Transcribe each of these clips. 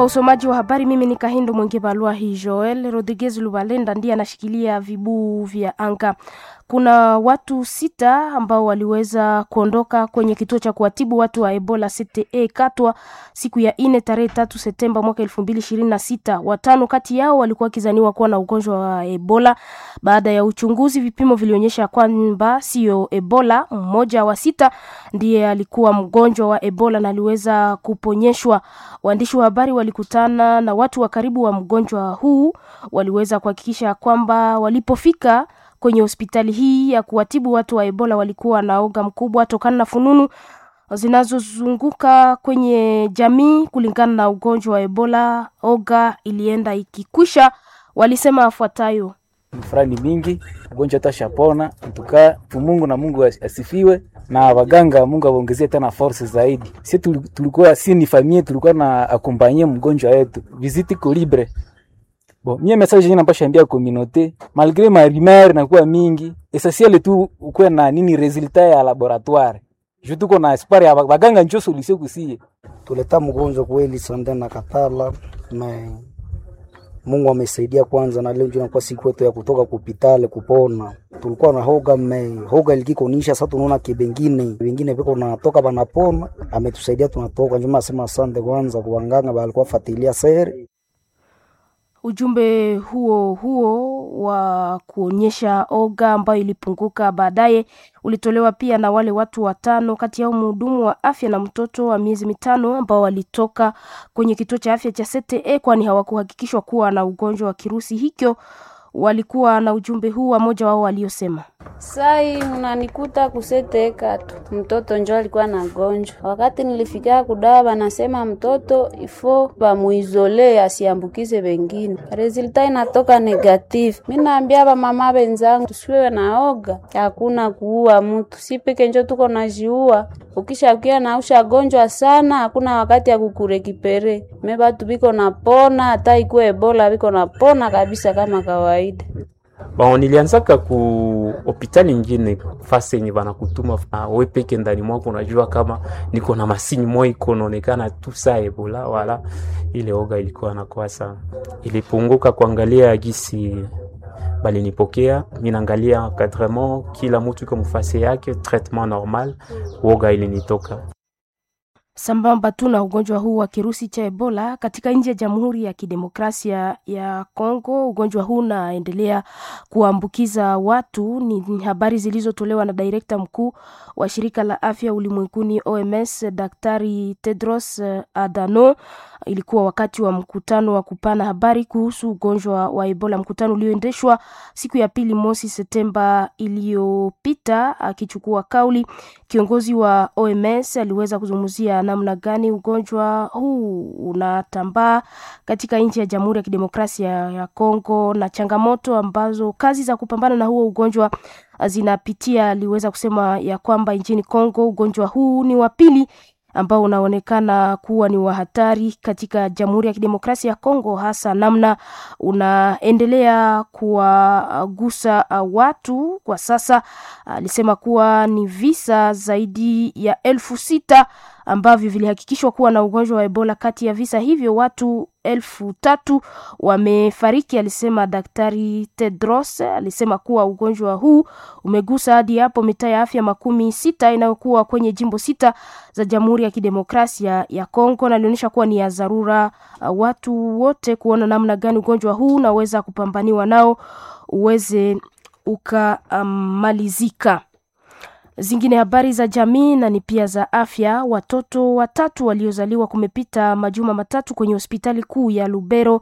Kwa usomaji wa habari, mimi ni Kahindo Mwenge Balua. Hii Joel Rodriguez Lubalenda ndiye anashikilia vibuu vya anga. Kuna watu sita ambao waliweza kuondoka kwenye kituo cha kuwatibu watu wa Ebola CTE Katwa siku ya ine tarehe tatu Septemba mwaka elfu mbili ishirini na sita. Watano kati yao walikuwa wakizaniwa kuwa na ugonjwa wa Ebola. Baada ya uchunguzi, vipimo vilionyesha kwamba sio Ebola. Mmoja wa sita ndiye alikuwa mgonjwa wa Ebola na aliweza kuponyeshwa. Waandishi wa habari walikutana na watu wa karibu wa mgonjwa huu, waliweza kuhakikisha kwamba walipofika kwenye hospitali hii ya kuwatibu watu wa Ebola walikuwa na oga mkubwa tokana na fununu zinazozunguka kwenye jamii kulingana na ugonjwa wa Ebola. Oga ilienda ikikwisha, walisema afuatayo: furani mingi ugonjwa atashapona tuka Mungu na Mungu asifiwe na waganga Mungu awaongezie tena force zaidi. Si tulikuwa si ni famille tulikuwa na akompanye mgonjwa wetu visite ko libre Bon, mie message yenye napasha ambia communauté malgré ma rumeur na kuwa mingi essentiel tu ukuwe na nini resultat ya laboratoire je tuko na espoir ya baganga njo solution kusie tuleta mgonjwa kweli sande na katala me Mungu amesaidia kwanza, na leo ndio inakuwa siku yetu ya kutoka kupitale kupona. Tulikuwa na hoga me hoga ilikikonisha, sasa tunaona kibengine wengine viko natoka banapona, ametusaidia tunatoka. Njuma asema asante kwanza kwa wanganga walikuwa fatilia sere Ujumbe huo huo wa kuonyesha oga ambayo ilipunguka baadaye ulitolewa pia na wale watu watano, kati yao mhudumu wa afya na mtoto wa miezi mitano ambao walitoka kwenye kituo cha afya cha CTE, kwani hawakuhakikishwa kuwa na ugonjwa wa kirusi hicho. Walikuwa na ujumbe huu wa moja wao waliosema Sai mnanikuta kuseteka tu, mtoto njo alikuwa na gonjwa. Wakati nilifika kudawa, banasema mtoto ifo bamuizole asiambukize wengine. Resulta inatoka negative. Mi naambia bamama benzangu tusiwe naoga, hakuna kuua mtu, si peke njo tuko najiua. Ukishakia na usha gonjwa sana, hakuna wakati ya kukurekipere. Me batu biko napona, hata ikuwe Ebola biko napona kabisa kama kawaida. Bon, nilianzaka ku hospitali ingine fasi yenye banakutuma uh, we peke ndani mwako unajua kama niko na masini moja iko naonekana tu saa Ebola, wala ile oga ilikuwa nakuwa sana, ilipunguka kuangalia gisi balinipokea mimi, naangalia encadrement, kila mtu iko mfasi yake, traitement normal, oga ilinitoka sambamba tu na ugonjwa huu wa kirusi cha Ebola katika nchi ya Jamhuri ya Kidemokrasia ya Kongo, ugonjwa huu unaendelea kuambukiza watu. Ni habari zilizotolewa na direkta mkuu wa shirika la afya ulimwenguni OMS, Daktari Tedros Adhanom. Ilikuwa wakati wa mkutano wa kupana habari kuhusu ugonjwa wa Ebola, mkutano ulioendeshwa siku ya pili mosi Septemba iliyopita. Akichukua kauli, kiongozi wa OMS aliweza kuzungumzia namna gani ugonjwa huu unatambaa katika nchi ya Jamhuri ya Kidemokrasia ya Kongo na changamoto ambazo kazi za kupambana na huo ugonjwa zinapitia. Aliweza kusema ya kwamba nchini Kongo ugonjwa huu ni wa pili ambao unaonekana kuwa ni wa hatari katika Jamhuri ya Kidemokrasia ya Kongo, hasa namna unaendelea kuwagusa watu kwa sasa. Alisema kuwa ni visa zaidi ya elfu sita ambavyo vilihakikishwa kuwa na ugonjwa wa Ebola. Kati ya visa hivyo watu elfu tatu wamefariki, alisema Daktari Tedros. Alisema kuwa ugonjwa huu umegusa hadi hapo mitaa ya afya makumi sita inayokuwa kwenye jimbo sita za Jamhuri ya Kidemokrasia ya Kongo, na alionyesha kuwa ni ya dharura uh, watu wote kuona namna gani ugonjwa huu unaweza kupambaniwa nao uweze ukamalizika. Um, zingine habari za jamii na ni pia za afya. Watoto watatu waliozaliwa kumepita majuma matatu kwenye hospitali kuu ya Lubero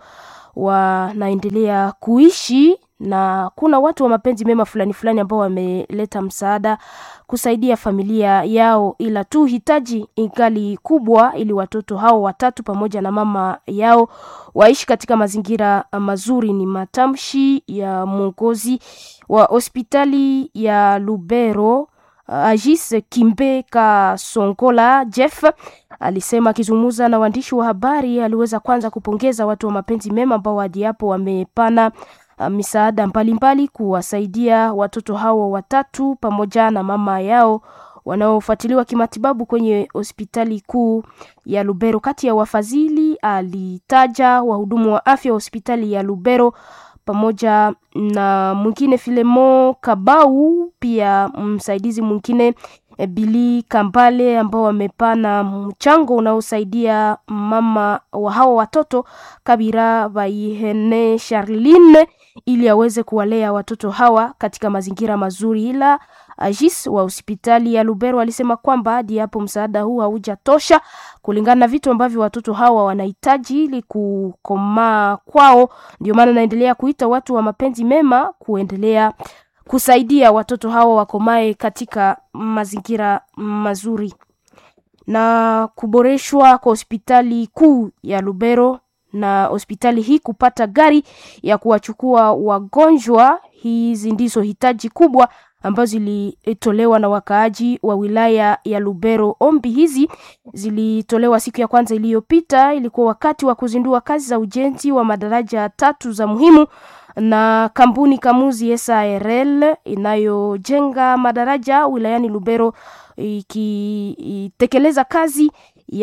wanaendelea kuishi na kuna watu wa mapenzi mema fulani fulani ambao wameleta msaada kusaidia familia yao, ila tu hitaji ingali kubwa, ili watoto hao watatu pamoja na mama yao waishi katika mazingira mazuri. Ni matamshi ya mwongozi wa hospitali ya Lubero Agis Kimbe Kasongola Jeff alisema akizungumza na waandishi wa habari, aliweza kwanza kupongeza watu wa mapenzi mema ambao hadi hapo wamepana misaada mbalimbali kuwasaidia watoto hao watatu pamoja na mama yao wanaofuatiliwa kimatibabu kwenye hospitali kuu ya Lubero. Kati ya wafadhili alitaja wahudumu wa afya wa hospitali ya Lubero pamoja na mwingine Filemo Kabau, pia msaidizi mwingine eh, Bili Kambale ambao wamepana mchango unaosaidia mama wa hawa watoto Kabira Baihene Charline ili aweze kuwalea watoto hawa katika mazingira mazuri, ila Agis wa hospitali ya Lubero alisema kwamba hadi hapo msaada huu haujatosha kulingana na vitu ambavyo watoto hawa wanahitaji ili kukomaa kwao. Ndio maana naendelea kuita watu wa mapenzi mema kuendelea kusaidia watoto hawa wakomae katika mazingira mazuri na kuboreshwa kwa hospitali kuu ya Lubero na hospitali hii kupata gari ya kuwachukua wagonjwa. Hizi ndizo hitaji kubwa ambazo zilitolewa na wakaaji wa wilaya ya Lubero. Ombi hizi zilitolewa siku ya kwanza iliyopita, ilikuwa wakati wa kuzindua kazi za ujenzi wa madaraja tatu za muhimu na kampuni Kamuzi SARL inayojenga madaraja wilayani Lubero ikitekeleza kazi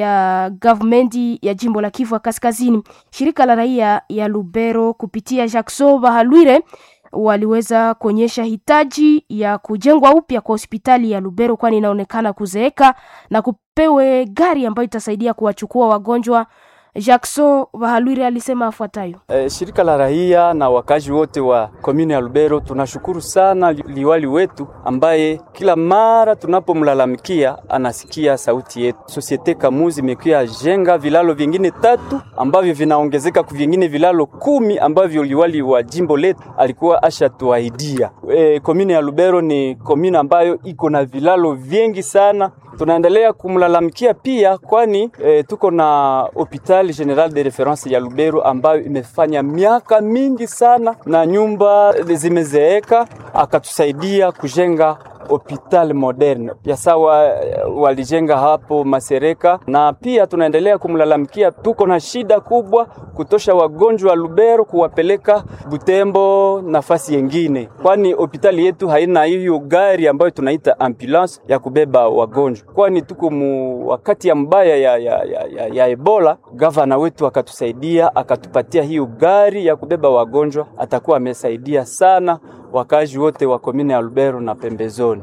ya gavumenti ya jimbo la Kivu Kaskazini. Shirika la raia ya Lubero kupitia Jackson Bahalwire waliweza kuonyesha hitaji ya kujengwa upya kwa hospitali ya Lubero, kwani inaonekana kuzeeka na kupewe gari ambayo itasaidia kuwachukua wagonjwa. Jackson Bahalwire alisema afuatayo: E, shirika la raia na wakazi wote wa komini ya Lubero tunashukuru sana liwali wetu ambaye kila mara tunapomlalamikia anasikia sauti yetu. Sosiete Kamuzi imekuya jenga vilalo vingine tatu ambavyo vinaongezeka ku vingine vilalo kumi ambavyo liwali wa jimbo letu alikuwa ashatuahidia. E, komini ya Lubero ni komini ambayo iko na vilalo vingi sana tunaendelea kumlalamikia pia kwani e, tuko na hopital general de reference ya Lubero ambayo imefanya miaka mingi sana na nyumba zimezeeka, akatusaidia kujenga hopital moderne pia sawa walijenga hapo Masereka, na pia tunaendelea kumlalamikia, tuko na shida kubwa kutosha wagonjwa wa Lubero kuwapeleka Butembo nafasi yengine, kwani hospitali yetu haina hiyo gari ambayo tunaita ambulance ya kubeba wagonjwa, kwani tuko mu wakati ya mbaya ya, ya, ya, ya, ya Ebola. Gavana wetu akatusaidia akatupatia hiyo gari ya kubeba wagonjwa, atakuwa amesaidia sana wakazi wote wa komine ya Lubero na pembezoni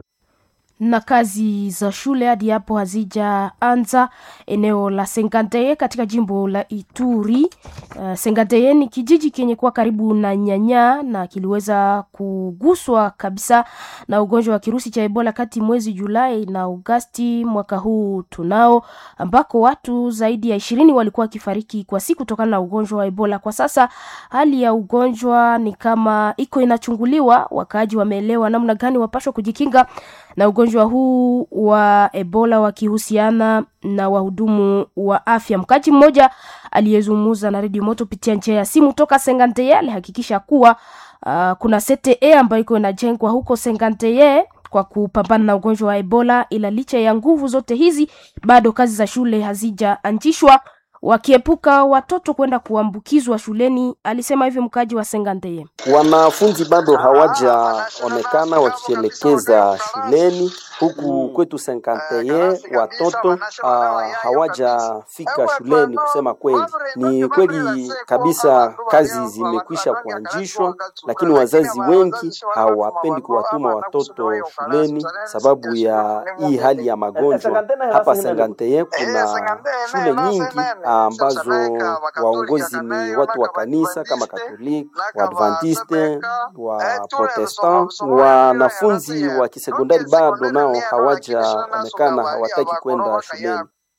na kazi za shule hadi hapo hazijaanza eneo la Senganteye katika jimbo la Ituri. Uh, Senganteye ni kijiji kenye kuwa karibu na Nyanya na kiliweza kuguswa kabisa na ugonjwa wa kirusi cha Ebola kati mwezi Julai na Agosti mwaka huu tunao, ambako watu zaidi ya ishirini walikuwa wakifariki kwa siku kutokana na ugonjwa wa Ebola. Kwa sasa hali ya ugonjwa ni kama iko inachunguliwa, wakaaji wameelewa namna gani wapashwa kujikinga na ugonjwa huu wa Ebola wakihusiana na wahudumu wa afya. Mkaji mmoja aliyezungumza na redio moto kupitia njia ya simu toka Senganteye alihakikisha kuwa uh, kuna CTE ambayo iko inajengwa huko Senganteye kwa kupambana na ugonjwa wa Ebola, ila licha ya nguvu zote hizi bado kazi za shule hazijaanzishwa wakiepuka watoto kwenda kuambukizwa shuleni. Alisema hivyo mkaji wa Senganteye. Wanafunzi bado hawajaonekana wakielekeza shuleni huku kwetu Senganteye, watoto uh, hawajafika shuleni. Kusema kweli, ni kweli kabisa, kazi zimekwisha kuanzishwa, lakini wazazi wengi hawapendi kuwatuma watoto shuleni sababu ya hii hali ya magonjwa. Hapa Senganteye kuna shule nyingi ambazo waongozi ni watu wa kanisa kama Katoliki, Waadventiste, wa Protestant. Wanafunzi wa kisekondari bado nao hawajaonekana, hawataki kwenda shuleni.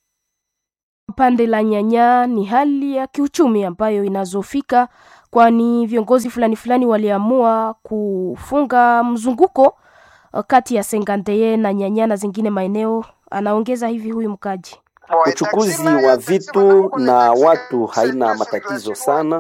Pande la Nyanya ni hali ya kiuchumi ambayo inazofika, kwani viongozi fulani fulani waliamua kufunga mzunguko kati ya Senganteye na Nyanya na zingine maeneo. Anaongeza hivi huyu mkaji Uchukuzi wa vitu na watu haina matatizo sana.